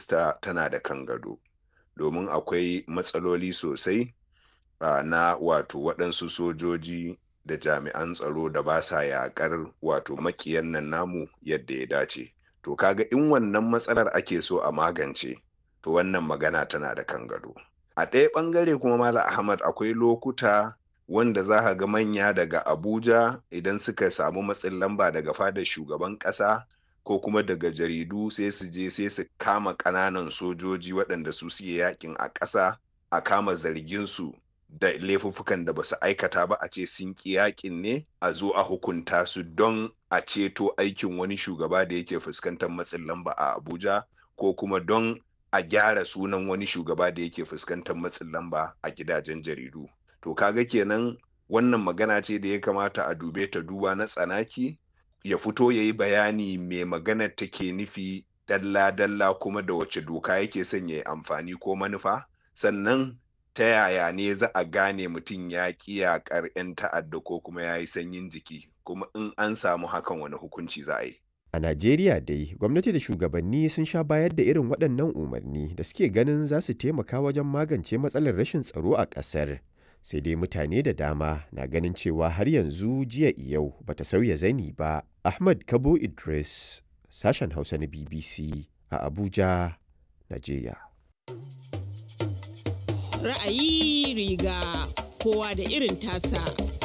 minista tana da kan gado domin akwai matsaloli sosai uh, na wato waɗansu sojoji da jami'an tsaro da ba sa yaƙar wato makiyan nan namu yadda ya dace to kaga in wannan matsalar ake so a magance to wannan magana tana da kan gado a ɗaya ɓangare kuma mala ahmad akwai lokuta wanda za ka ga manya daga abuja idan suka samu matsin lamba daga fadar shugaban ƙasa ko kuma daga jaridu sai su je sai su kama ƙananan sojoji waɗanda su suke yakin a ƙasa a kama zargin su da laifuffukan da ba su aikata ba a ce sun ƙi yakin ne a zo a hukunta su don a ceto aikin wani shugaba da yake fuskantar matsin lamba a abuja ko kuma don a gyara sunan wani shugaba da yake fuskantar matsin lamba a gidajen jaridu to kaga kenan wannan magana ce da ya kamata a dube ta duba na tsanaki ya fito ya yi bayani mai maganar take nufi dalla-dalla kuma da wace doka yake son ya yi amfani ko manufa sannan ta yaya ne za a gane mutum ya ƙi yaƙar 'yan ta'adda ko kuma ya yi sanyin jiki kuma in an samu hakan wani hukunci za a yi A Najeriya dai, gwamnati da shugabanni sun sha bayar da irin waɗannan umarni da suke ganin za su taimaka wajen magance matsalar rashin tsaro a ƙasar. Sai dai mutane da dama na ganin cewa har yanzu jiya yau bata sauya zani ba. Ahmad Kabo Idris, sashen Hausa na BBC a Abuja, Najeriya. Ra'ayi riga kowa da irin tasa.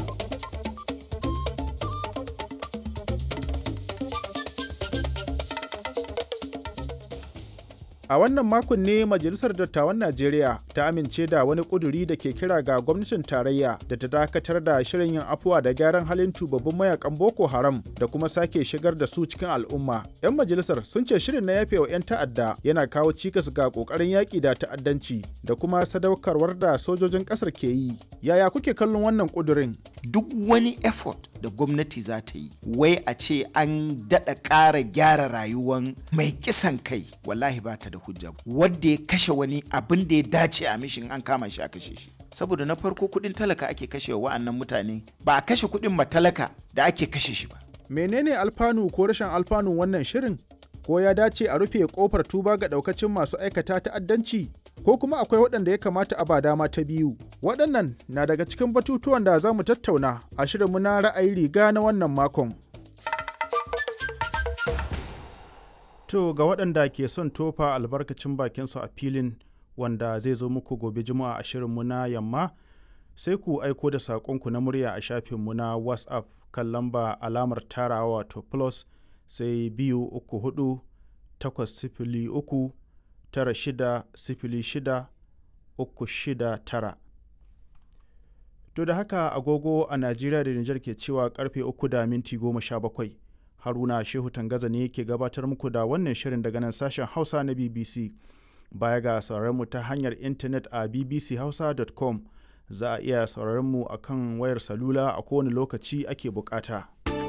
A wannan makon ne Majalisar Dattawan Najeriya ta amince da wani ƙuduri da ke kira ga gwamnatin tarayya da ta dakatar da shirin yin afuwa da gyaran halin tubabbin mayakan Boko Haram da kuma sake shigar da su cikin al'umma. 'Yan majalisar sun ce shirin na yafewa 'yan ta'adda yana kawo cikas ga ƙoƙarin yaƙi da ta'addanci da kuma sadaukarwar da sojojin ƙasar ke yi. Yaya kuke kallon wannan ƙudurin? Duk wani effort da gwamnati za ta yi, wai a ce an daɗa ƙara gyara rayuwan mai kisan kai, wallahi ba ta da hujja wadda ya kashe wani abin da ya dace a mishin an kama shi a kashe shi saboda na farko kudin talaka ake kashe wa wa'annan mutane ba a kashe kudin matalaka da ake kashe shi ba menene alfanu ko rashin alfanun wannan shirin ko ya dace a rufe kofar tuba ga daukacin masu aikata ta'addanci ko kuma akwai waɗanda ya kamata a ba dama ta biyu waɗannan na daga cikin batutuwan da za mu tattauna a shirinmu na ra'ayi riga na wannan makon To ga waɗanda ke son tofa albarkacin bakinsu a filin wanda zai zo muku gobe juma'a a shirinmu na yamma sai ku aiko da saƙonku na murya a shafinmu na WhatsApp kan lamba alamar tarawa wato plus sai biyu uku hudu takwas sifili uku tara shida sifili shida uku shida tara. To da haka agogo a Najeriya da Nijar ke cewa karfe uku da minti goma sha bakwai. haruna shehu tangaza ne ke gabatar muku da wannan shirin daga nan sashen hausa na bbc baya ga mu ta hanyar intanet a bbchausa.com za a iya mu a kan wayar salula a kowane lokaci ake bukata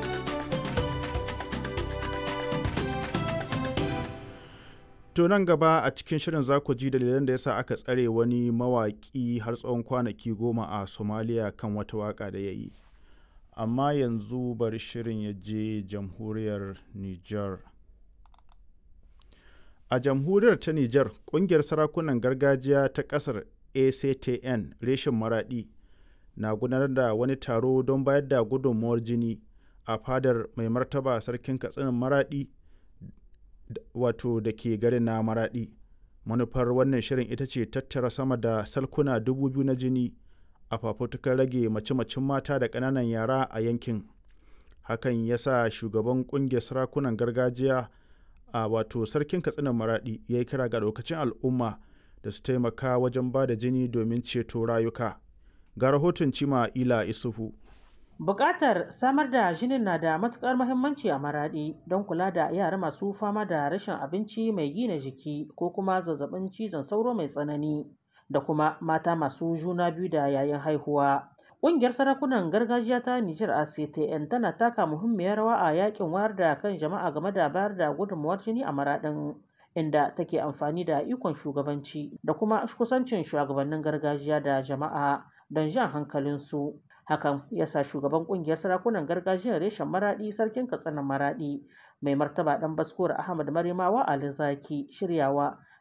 to nan gaba a cikin shirin za ku ji dalilan da yasa aka tsare wani mawaƙi har tsawon kwanaki goma a somalia kan wata waƙa da ya yi amma yanzu bari shirin ya je jamhuriyar Nijar. A jamhuriyar ta Nijar, ƙungiyar sarakunan gargajiya ta ƙasar ACTN reshen maraɗi na gudanar da wani taro don bayar da gudunmuwar jini a fadar mai martaba sarkin katsinin maraɗi wato da ke garin na maraɗi. Manufar wannan shirin ita ce tattara sama da salkuna dubu biyu na jini a fafutukar rage mace-macen mata da ƙananan yara a yankin hakan ya sa shugaban ƙungiyar sarakunan gargajiya a wato sarkin katsinan maraɗi ya yi kira ga lokacin al'umma da su taimaka wajen ba da jini domin ceto rayuka ga rahoton cima ila isufu Bukatar samar da jinin na da matukar muhimmanci a maraɗi don kula da yara masu fama da rashin abinci mai gina jiki ko kuma zazzabin cizon sauro mai tsanani da kuma mata masu juna biyu da yayin haihuwa. Ƙungiyar sarakunan gargajiya ta Nijar ACTN tana taka muhimmiyar rawa a yakin wayar da kan jama'a game da bayar da gudunmuwar jini a maraɗin inda take amfani da ikon shugabanci da kuma kusancin shugabannin gargajiya da jama'a don jan hankalinsu. Hakan ya sa shugaban ƙungiyar sarakunan gargajiyar reshen maraɗi sarkin katsinan maraɗi mai martaba ɗan baskuwar Ahmad Marimawa Ali Zaki shiryawa